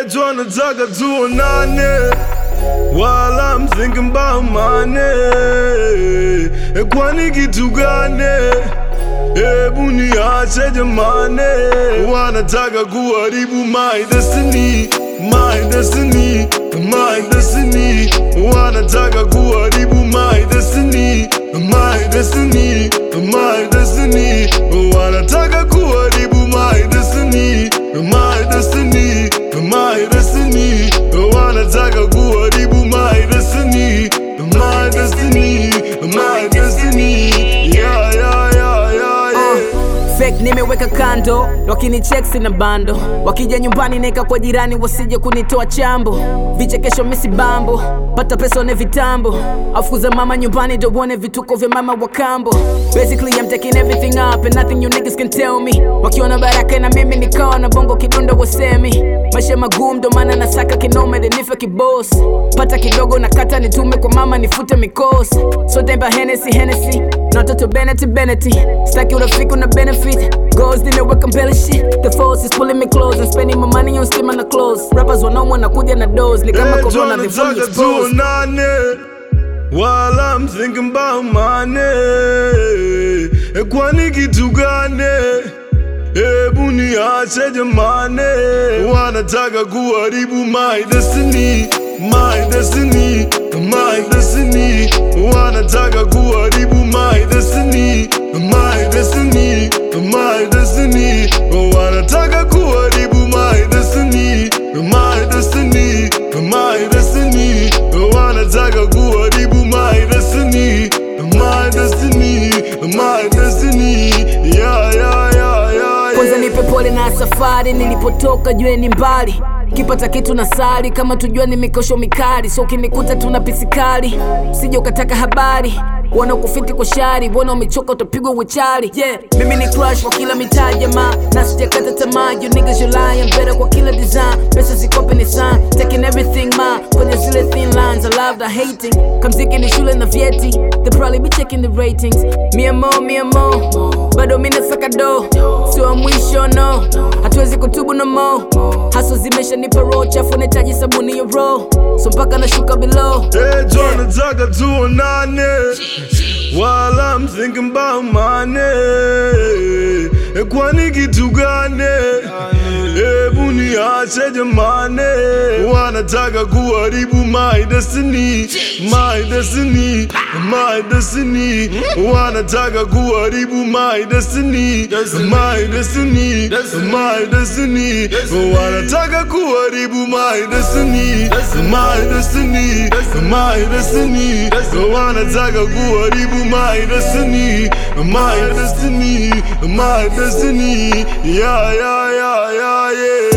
wanataka tuonane while I'm thinking about money. Kwani kitu gani? Hebu niache jamani, wanataka kuharibu my destiny, my destiny, my destiny. Wanataka kuharibu my destiny, my destiny, my destiny. Wanataka kuharibu my destiny, my destiny, my destiny. Wanataka kuharibu my destiny, my destiny, my destiny. Yeah, yeah, yeah, yeah, yeah. Fake nimeweka kando, wakinicheck sina bando, wakija nyumbani neka kwa jirani wasije kunitoa chambo, vichekesho misi bambo, pata pesa one vitambo, afukuza mama nyumbani ndo uone vituko vya mama wa kambo. Basically I'm taking everything up and nothing you niggas can tell me. Wakiona baraka na mimi nikawa na bongo kidundo wasemi, maisha magumu ndo maana nasaka kinome nife kiboss, pata kidogo na kata nitume kwa mama nifute mikosi, so temba Hennessy Hennessy na watoto Bennett Bennett, staki urafiki una benefit Goals nimeweka mbele shit The force is pulling me close And spending my money on stima na clothes Rappers wanaumwa na kuja na dose Ni kama Hey, corona they fully wanataka exposed tuonane while I'm thinking about money. Kwani kitu gani? Hebu niache jamani, wanataka kuharibu my destiny, my destiny, my destiny. Wanataka kuharibu my destiny, my destiny, my destiny. Wanataka kuharibu my destiny, my destiny, my destiny. Wanataka kuharibu my destiny, my destiny, my destiny. Yeah, yeah, yeah, yeah, Kwanza yeah. nipe pole na safari Nilipotoka jue ni mbali kipata kitu na sali kama tujua ni mikosho mikali so ukinikuta tuna pisikali usije ukataka habari wana kufiti kwa shari wana umechoka utapigwa wechari yeah mimi ni crush kwa kila mitaa jamaa na sijakata tamaa you niggas you lying better kwa kila design pesa zikope ni sign taking everything ma kwenye zile thin lines I love the hating kamziki ni shule na vyeti they probably be checking the ratings mia mo mia mo bado mimi nasaka do sio wa mwisho no hatuwezi kutubu no mo haso zimeshanipa roho chafu nahitaji sabuni ya roho so mpaka nashuka below Hey, wanataka tuonane while I'm thinking about money. Kwani kitu gani? Hebu niache jamani, wanataka kuharibu my destiny, my destiny, my destiny. Wanataka kuharibu my destiny, my destiny, my destiny. Wanataka kuharibu my destiny, my destiny, my destiny. Wanataka kuharibu my destiny, my destiny, my destiny. Yeah, yeah, yeah, yeah, yeah.